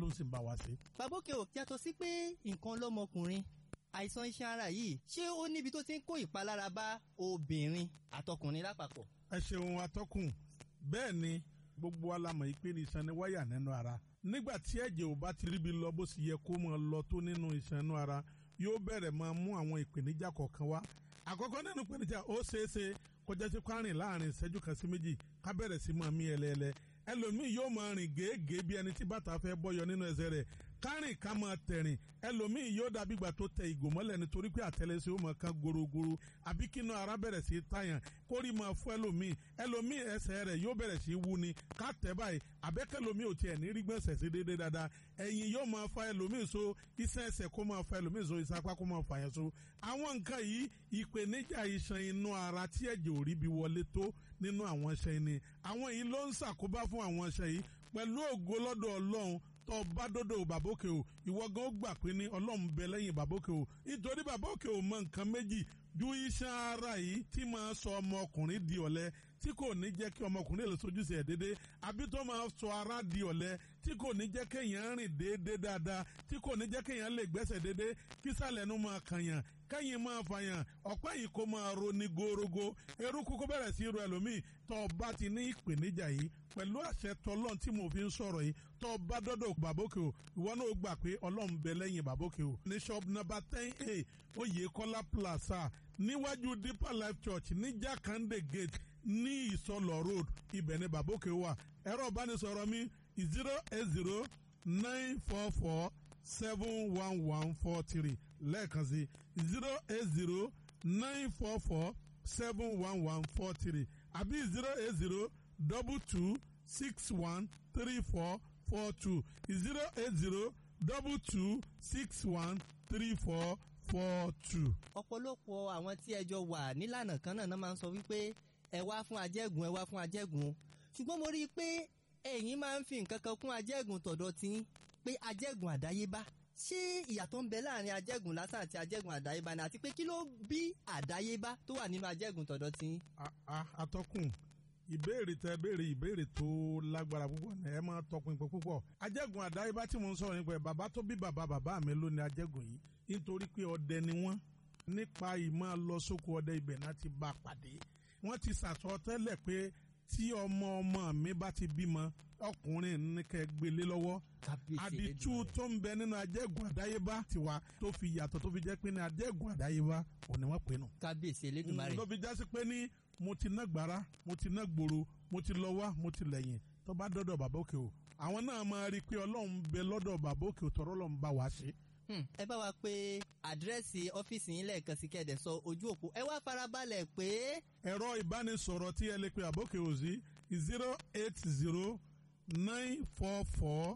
ọlọ́run sì ń bá wa ṣe. babókè ò yàtọ̀ sí pé nǹkan lọ́mọkùnrin àìsàn iṣan ara yìí ṣé ó níbi tó ti ń kó ìpalára bá obìnrin àtọkùnrin lápapọ̀. ẹ ṣeun atọ́kùn bẹ́ẹ̀ ni gbogbo alamọ̀ yìí pé ní iṣan ni wáyà nínú ara nígbà tí ẹ̀jẹ̀ ò bá ti ríbi lọ bó sì yẹ kó máa lọ tó nínú iṣan inú ara yóò bẹ̀rẹ̀ máa mú àwọn ìpèníjà kọ̀ọ̀kan wá àkọ́kọ́ nínú ìpèníjà ó ṣeé ṣe kọjá sí kwárìn láàrin ìṣẹ́jú kan sí méjì ká bẹ̀rẹ̀ sí máa mí ẹlẹ́ẹ̀lẹ́ ẹlòmíì yóò máa rìn gèégèé bí ẹni tí bàtà fẹ́ bọ́yọ nínú ẹsẹ̀ rẹ̀ kárìn ká máa tẹ̀rìn ẹlòmíì yóò dàbí ìgbà tó tẹ ìgò mọ́lẹ̀ nítorí pé àtẹlẹsẹ̀ ó máa kan gorogoro àbí kínú ara bẹ̀rẹ̀ sí tàyàn kórì máa fún ẹlòmíì ẹlòmíì ẹsẹ̀ rẹ̀ yóò bẹ̀rẹ̀ sí wú ni ká tẹ̀ báyìí àbẹ́kẹ́lòmíì ò tiẹ̀ ní rí gbọ̀nsẹ̀ sí déédéé dáadáa ẹ̀yìn yóò máa fa ẹlòmíì so iṣan ẹsẹ̀ kó máa fa ẹlòmíì so iṣan apá kó máa fa yẹn so àwọn nǹkan yìí ìpèníjà iṣan inú ara tí ẹ̀jẹ̀ ò rí bí wọlé tó nínú àwọn iṣan ni àwọn yìí ló ń ṣàkóbá fún àwọn iṣan yìí pẹ̀lú ògo lọ́dọ̀ ọlọ́run tó bá dọ́dọ̀ bàbókè o ìwọ gan ó gbà pé ní ọlọ́run bẹ lẹ́yìn bàbókè o nítorí bàbókè o mọ nǹkan méjì ju iṣan ara yìí tí máa sọ ọmọkùnrin di ọ̀lẹ tí kò ní jẹ́ kí ọmọkùnrin lè sojúṣe ẹ̀ déédéé àbí tó máa sọ ara di ọ̀lẹ tí kò ní jẹ́ kéèyàn rìn déédéé dáadáa tí kò ní jẹ́ kéèyàn lè gbẹ́sẹ̀ déédéé kí sàlẹ̀ nu máa kànyàn kẹ́yìn máa fàyàn ọ̀pẹ́ yìí kó máa ro ní gorogo eruku kó bẹ̀rẹ̀ sí ro ẹlòmíì tó o bá ti ní ìpèníjà yìí pẹ̀lú àṣẹ tọlọ́n tí mo fi ń sọ̀rọ̀ yìí tó o bá dọ́dọ̀ bàbókè o ìwọ náà gbà pé ọlọ́run bẹ lẹ́yìn bàbókè o ní shop number ten a oyèkọ́lá plaza níwájú deeper life church ní jakande gate ní ìsọlọ road ibẹ̀ ni bàbókè wà ẹ̀rọ ìbánisọ̀rọ̀ mi zero eight zero nine four four seven one one four three lẹ́ẹ̀kan sí zero eight zero nine four four seven one one four three àbí zero eight zero double two six one three four four two zero eight zero double two six one three four four two. ọ̀pọ̀lọpọ̀ àwọn tí ẹjọ́ wà nílànà kan náà máa ń sọ wípé ẹ wá fún ajẹ́gùn ẹ wá fún ajẹ́gùn ṣùgbọ́n mo rí i pé ẹ̀yin máa ń fi nǹkan kan kún ajẹ́gùn tọ̀dọ̀ tí pé ajẹ́gùn àdáyébá ṣé ìyàtọ̀ ń bẹ láàrin ajẹ́gùn lásán àti ajẹ́gùn àdáyébá ni àti pé kí ló bí àdáyébá tó wà nínú ajẹ́gùn tọ̀dọ̀ tí. atọ́kùn ìbéèrè tẹ béèrè ìbéèrè tó lágbára púpọ̀ ní ẹ máa tọpinpin púpọ̀ ajẹ́gùn àdáyébá tí mo ń sọ̀rọ̀ nípa ẹ̀ bàbá tó bí bàbá bàbá mi ló ní ajẹ́gùn yìí nítorí pé ọdẹ ni wọ́n nípa ìmọ̀ lọ sóko ọdẹ ibẹ̀ náà ti bá a pàdé wọ́n ti sàtọ́ tẹ́lẹ̀ pé tí ọmọ ọmọ mi bá ti bímọ ọkùnrin ní kẹ́ gbélé lọ́wọ́ àdìtú tó ń bẹ nínú ajẹ́gùn àdáyébá tiwa tó fi yàtọ̀ tó fi jẹ́ pé ní ajẹ́gùn àdáyébá òní wọ́n pè nù. kábíyèsí elédùnmarè. ló fi jásí pé ní mo ti ná gbàrà mo ti ná gbòòrò mo ti lọ wá mo ti lẹ́yìn tó bá dọ́dọ̀ bàbá òkè o àwọn náà máa rí i pé ọlọ́run bẹ lọ́dọ̀ bàbá òkè o tọ́rọ́ lọ́n bá wa ṣe. ẹ bá wa pé àdírẹ́sì ọ́fíìsì yín lẹ́ẹ̀kan sí kẹ́ẹ̀dẹ̀ sọ ojú òpó ẹ wá farabalẹ̀ pé. ẹ̀rọ ìbánisọ̀rọ̀ tí ẹ lè pe àbókè òsì zero eight zero nine four four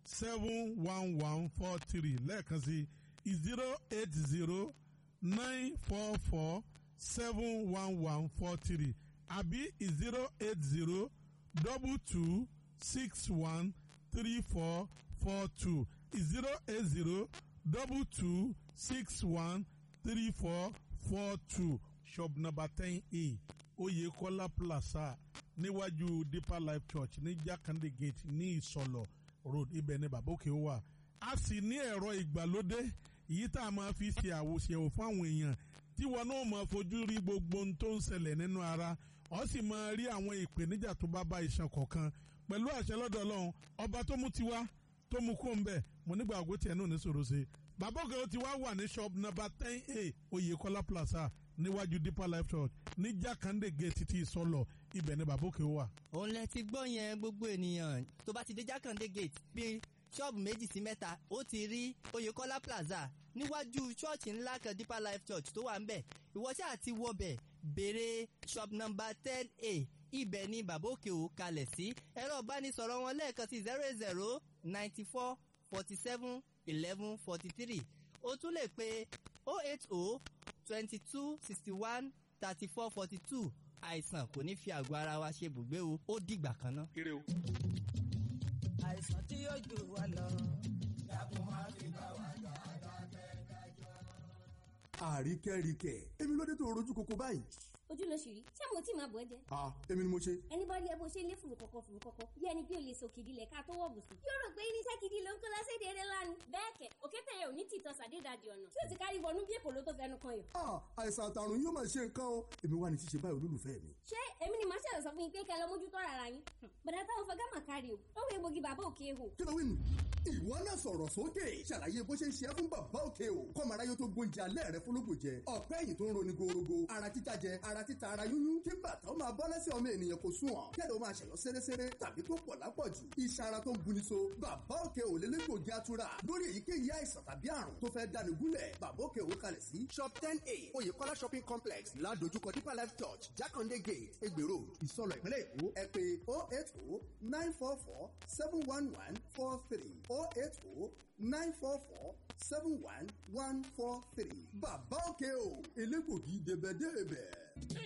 seven one one four three lẹ́ẹ̀kan sí zero eight zero nine four four seven one one four three àbí zero eight zero double two six one three four four two zero eight zero double two six one three four four two shop number ten a Oyekola Plaza níwájú Deeper Life Church ní Jakande Gate ní Ìsọlọ road ibẹ̀ ni bàbá òkè wà a sì ní ẹ̀rọ ìgbàlódé èyí tá a máa fi ṣe àwòṣèwò fún àwọn èèyàn tí wọn náà máa fojú rí gbogbo ohun tó ń ṣẹlẹ̀ nínú ara ọ sì máa rí àwọn ìpèníjà tó bá bá iṣan kọ̀ọ̀kan pẹ̀lú àṣẹ lọ́dọ̀ Ọlọ́run ọba tó mú tiwa tó mú kó ń bẹ̀ mo nígbà àgọ́ tiẹ̀ náà ní sòrò ṣe bàbá òkè ti wá wà ní shop number ten a Oyekola Plaza níwájú Deeper Life Church ní Jakande Gate títí Ìsọlọ ibẹ̀ ni bàbá òkè wà. òun lẹ ti gbọ́ yẹn gbogbo ènìyàn tó bá ti dé Jakande Gate bíi ṣọ́ọ̀bù méjì sí mẹ́ta ó ti rí Oyekola Plaza níwájú ṣọ́ọ̀ṣì ńlá kan Deeper Life Church tó wà ń bẹ̀ ìwọ ṣáà ti wọbẹ̀ béèrè shop number ten a ibẹ̀ ni bàbá òkè ò kalẹ̀ sí ẹ̀rọ ìbánisọ̀rọ̀ wọn lẹ́ẹ̀kan sí zero eight zero ninety four forty seven eleven forty three o tún lè pe oh eight oh twenty two sixty one thirty four forty two àìsàn kò ní fi àgọ́ ara wa ṣe bùgbé o ó dìgbà kan náà. ire o. àìsàn tí yóò jù wá lọ. dákun má fi bá wa jà àríkẹ́ríkẹ́ èmi ló dé tó rojú koko báyìí. ojú ló ṣì rí ṣé mo tí máa bọ̀ ẹ́ jẹ. a èmi ni mo ṣe. ẹni bá rí ẹ bó ṣe lé fùrù kọ̀kọ̀ fùrù kọ̀kọ̀ bí ẹni bí o lè so kìdí lẹ̀ ká tó wọ̀ bùsùn. yóò rò pé irinṣẹ́ kìdí ló ń kó lọ ni bẹ́ẹ̀ kẹ̀ òkété yẹn ò ní tìtọ́ sàdédàdì ọ̀nà tí ó ti kárí wọnú bí èkó ló tó fẹnu kan yìí. Ah, àìsàn àtàrùn yóò máa ṣe nǹkan o èmi wà ní ṣíṣe báyìí olólùfẹ́ mi. ṣé èmi ni màá ṣẹlẹ̀ sọ fún yín pé kẹ́ ẹ lọ mójútó ara yín bàdà táwọn fẹ́ gámà kárí o lọ́wọ́ egbògi bàbá òkè ehò. kí ló wí nù. ìwọ náà sọ̀rọ̀ sókè ṣàlàyé bó ṣe ń ṣe é fún bàbá òkè o kọ́mọ aráyé tó gbóúnjẹ alẹ́ rẹ fúnlógún jẹ ọ̀pẹ́ ẹ̀yìn tó ń roni gorogo ara títa jẹ ara títa ara yúnyún kí bàtà ó máa bọ́ lẹ́sẹ̀ ọmọ ènìyàn kò sùn ọ̀ kẹ́lẹ́ ó máa ṣẹ̀yọ́ sẹ́rẹ́sẹ́rẹ́ tàbí tó pọ̀ lápọ̀jù iṣan ara tó ń buni so bàbá òkè ò lé lẹ́gbògi atura lórí èyíkéyìí àìsàn tàbí àrùn tó fẹ́ dáni gúnlẹ̀ bàbá òkè ò kalẹ̀ sí shop ten a oyèkọ́lá shopping complex ládojúkọ deeper life church jákàndé gate egbèrò ìsọlọ ìpínlẹ̀ èkó ẹ pé oh eight oh nine four four seven one one four three oh eight oh nine four four seven one one four three bàbá òkè o elégbògi débẹ̀débẹ̀.